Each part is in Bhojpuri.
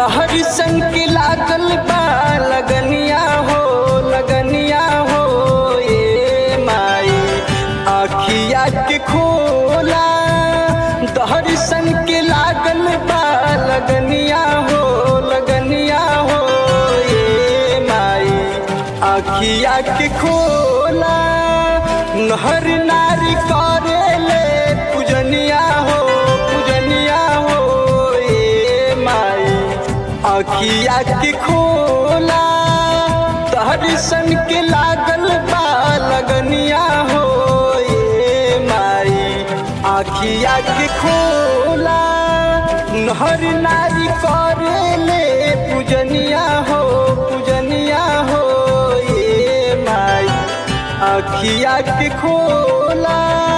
तहरी संग के लागल बा लगनिया हो लगनिया हो ए माई आखिया के खोला तहरी संग के लागल बा लगनिया हो लगनिया हो ए माई आखिया के खोला नहर नारी करे ले पूजनिया हो पूजनिया हो ए माई आखिया के खोला तहर सन के लागल बा लगनिया हो ए माई आखिया के खोला नहर नारी करे ले पूजनिया हो पूजनिया हो ए माई आखिया के खोला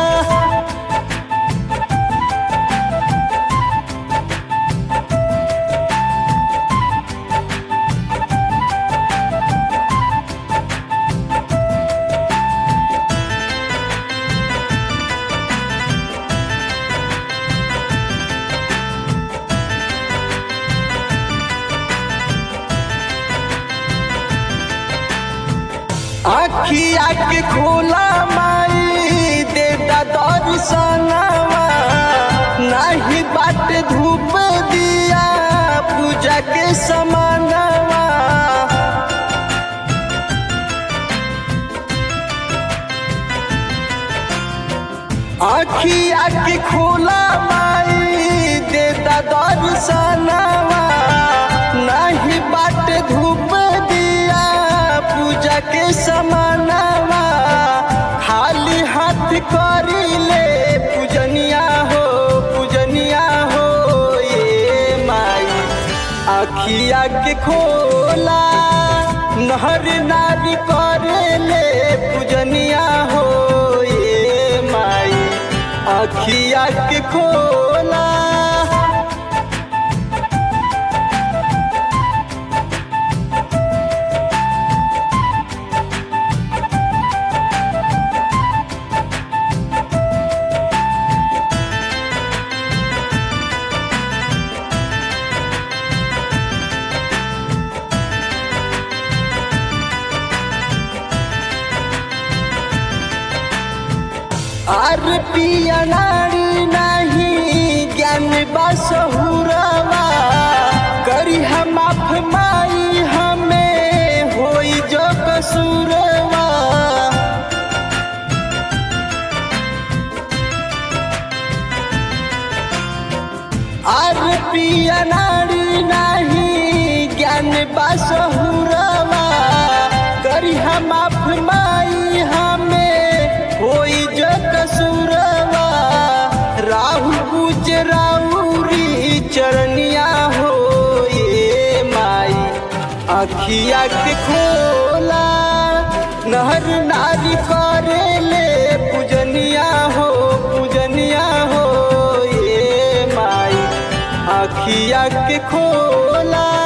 आखिया के खोला माई दे दर्शनवा नाही बाट धूप दिया पूजा के समानवा आखिया के खोला माई दे दर्शनवा नाही बाट धूप दिया पूजा के समानवा खाली हाथ करी ले पूजनिया हो पूजनिया हो ये माई आखिया के खोला नहर नारी करे ले पूजनिया हो ये माई आखिया के खोला आर पिया नारी नाही ज्ञान बसहुरवा करी हम माफ माई हमें होई जो कसूरवा आर पिया नारी नाही ज्ञान बसहुरवा करी हम माफ माई हमें होई जो कसूरवा राहु गुजराउरी चरनिया हो ये माई अखिया के खोला नहर नारी करे ले पूजनिया हो पूजनिया हो ये माई अखिया के खोला